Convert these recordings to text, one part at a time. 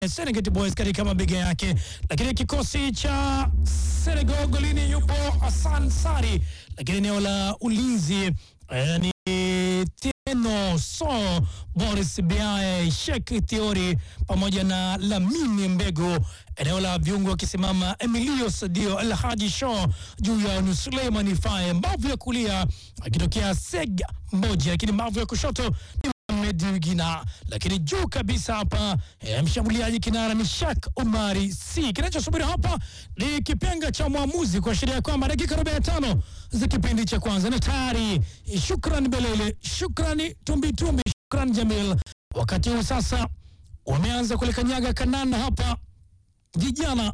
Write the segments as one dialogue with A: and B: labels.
A: Serengeti Boys katika mabega yake, lakini kikosi cha Senegal golini yupo Hassan Sari, lakini eneo la ulinzi eh, ni Tieno So, Boris Biae, Sheikh Thiori pamoja na Lamine Mbegu. Eneo la viungo wakisimama Emilio Sadio, El Haji Shaw juu ya ni Suleiman Faye, mbavu ya kulia akitokea Seg Mboja, lakini mbavu ya kushoto ni Mohamed Wigina, lakini juu kabisa hapa eh, mshambuliaji kinara ni Shak Omari C. Kinachosubiri hapa ni kipenga cha mwamuzi kuashiria kwamba dakika 45 za kipindi cha kwanza na tayari. Shukran Belele, shukrani Tumbitumbi, shukran Jamil. Wakati huu sasa wameanza kulikanyaga kanana hapa vijana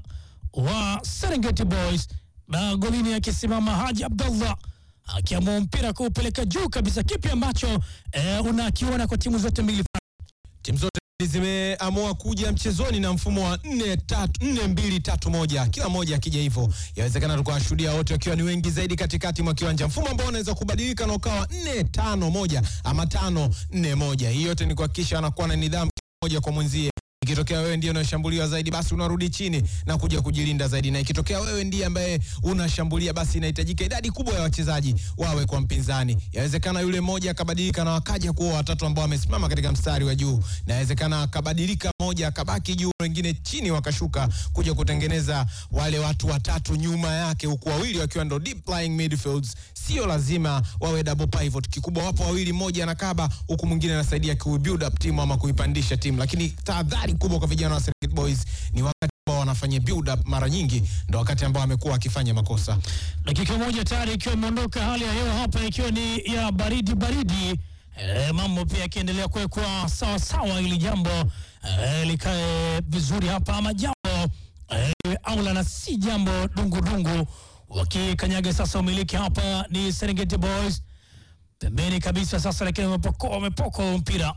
A: wa Serengeti Boys na golini akisimama Haji Abdallah akiamua mpira kuupeleka juu kabisa. Kipi ambacho eh, unakiona kwa timu zote mbili?
B: Timu zote zimeamua kuja mchezoni na mfumo wa 4 3 4 2 3 1, kila moja akija hivyo, yawezekana tukawashuhudia wote wakiwa ni wengi zaidi katikati mwa kiwanja, mfumo ambao unaweza kubadilika na ukawa 4 5 1 ama 5 4 1. Hii yote ni kuhakikisha anakuwa na nidhamu moja kwa mwenzie. Ikitokea wewe ndiye unashambuliwa zaidi, basi unarudi chini na kuja kujilinda zaidi, na ikitokea wewe ndiye ambaye unashambulia, basi inahitajika idadi kubwa ya wachezaji wawe kwa mpinzani. Yawezekana yule mmoja akabadilika na wakaja kuwa watatu ambao wamesimama katika mstari wa juu, na yawezekana akabadilika mmoja akabaki juu, wengine chini wakashuka kuja kutengeneza wale watu watatu nyuma yake, huku wawili wakiwa ndo deep lying midfields. Sio lazima wawe double pivot, kikubwa wapo wawili, mmoja anakaba huku mwingine anasaidia ku build up timu ama kuipandisha timu, lakini tahadhari kubwa kwa vijana wa Serengeti Boys ni wakati ambao wanafanya build up, mara nyingi ndo wakati ambao amekuwa akifanya makosa.
A: Dakika moja tayari ikiwa imeondoka, hali ya hewa hapa ikiwa ni ya baridi baridi. E, mambo pia yakiendelea kuwekwa sawa sawa, ili jambo e, likae vizuri hapa, ama jambo e, aula na si jambo dungu dungu. Wakikanyaga sasa, umiliki hapa ni Serengeti Boys pembeni kabisa sasa, lakini wamepoko wamepoko mpira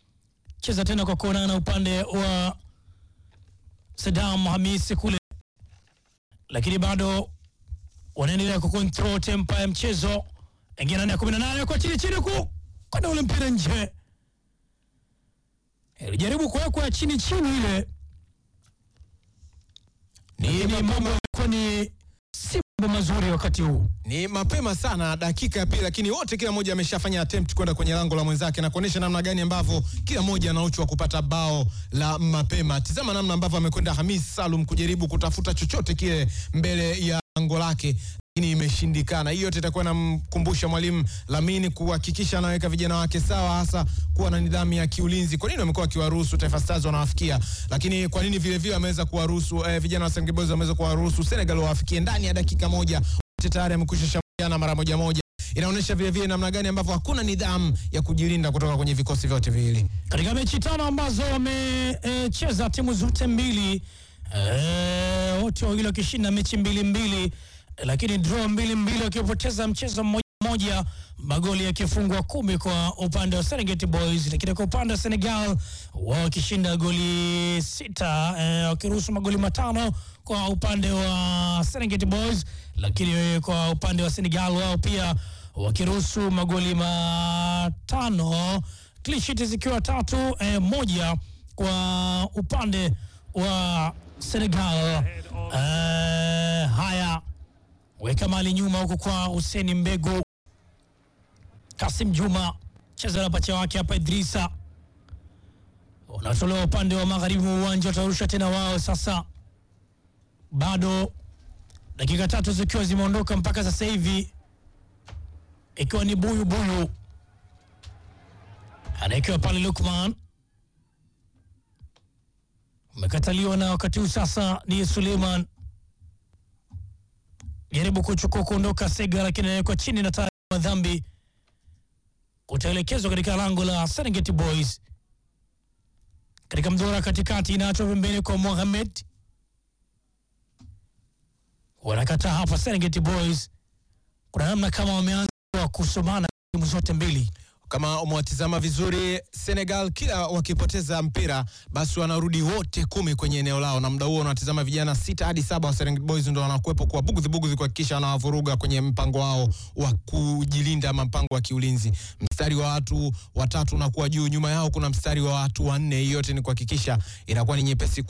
A: cheza tena kwa kuonana upande wa Saddam Hamisi kule, lakini bado wanaendelea kucontrol tempo ya mchezo. Ingia ndani ya 18 kwa chini chini ku kwenda ule mpira nje, ilijaribu kuwekwa chini chini ile, ni ni mambo yalikuwa ni si mambo mazuri wakati huu.
B: Ni mapema sana dakika ya pili, lakini wote kila mmoja ameshafanya attempt kwenda kwenye lango la mwenzake na kuonyesha namna gani ambavyo kila mmoja ana uchu wa kupata bao la mapema. Tizama namna ambavyo amekwenda Hamis Salum kujaribu kutafuta chochote kile mbele ya lango lake lakini imeshindikana. Hii yote itakuwa inamkumbusha mwalimu Lamini kuhakikisha anaweka vijana wake sawa, hasa kuwa na nidhamu ya kiulinzi. Kwa nini wamekuwa wakiwaruhusu Taifa Stars wanawafikia, lakini kwa nini vile vile wameweza kuwaruhusu eh, vijana wa Serengeti Boys wameweza kuwaruhusu Senegal wawafikie ndani ya dakika moja? Wote tayari amekwisha shambuliana mara moja moja. Inaonyesha vile vile namna gani ambavyo hakuna nidhamu ya kujilinda kutoka kwenye vikosi vyote viwili.
A: Katika mechi tano ambazo wamecheza timu zote mbili eh, wote wawili wakishinda mechi mbili mbili, lakini draw mbili mbili, wakipoteza mchezo mmoja mmoja, magoli yakifungwa kumi kwa upande wa Serengeti Boys, lakini kwa upande wa Senegal wao wakishinda goli sita eh, wakiruhusu magoli matano kwa upande wa Serengeti Boys, lakini kwa upande wa Senegal wao pia wakiruhusu magoli matano, clean sheet zikiwa tatu eh, moja kwa upande wa Senegal. Eh, haya weka mali nyuma huko kwa Hussein Mbegu, Kasim Juma cheza na pacha wake hapa Idrisa, unatolewa upande wa magharibi wa uwanja, watarusha tena wao sasa. Bado dakika tatu zikiwa zimeondoka mpaka sasa hivi, ikiwa ni buyu buyu, anaekewa pale Lukman, umekataliwa na wakati huu sasa ni Suleiman jaribu kuchukua kuondoka Sega, lakini anawekwa chini na tayari madhambi utaelekezwa katika lango la Serengeti Boys. Katika mdora katikati, inaachwa pembeni kwa Mohamed, wanakataa hapa Serengeti Boys. Kuna namna kama wameanza kusomana timu zote mbili.
B: Kama umewatizama vizuri, Senegal kila wakipoteza mpira basi wanarudi wote kumi kwenye eneo lao, na muda huo unatizama vijana sita hadi saba wa Serengeti Boys ndo wanakuwepo kwa bugudhi bugudhi kuhakikisha wanawavuruga kwenye mpango wao wa kujilinda ama mpango wa kiulinzi. Mstari wa watu watatu unakuwa juu, nyuma yao kuna mstari wa watu wanne. Hii yote ni kuhakikisha inakuwa ni nyepesi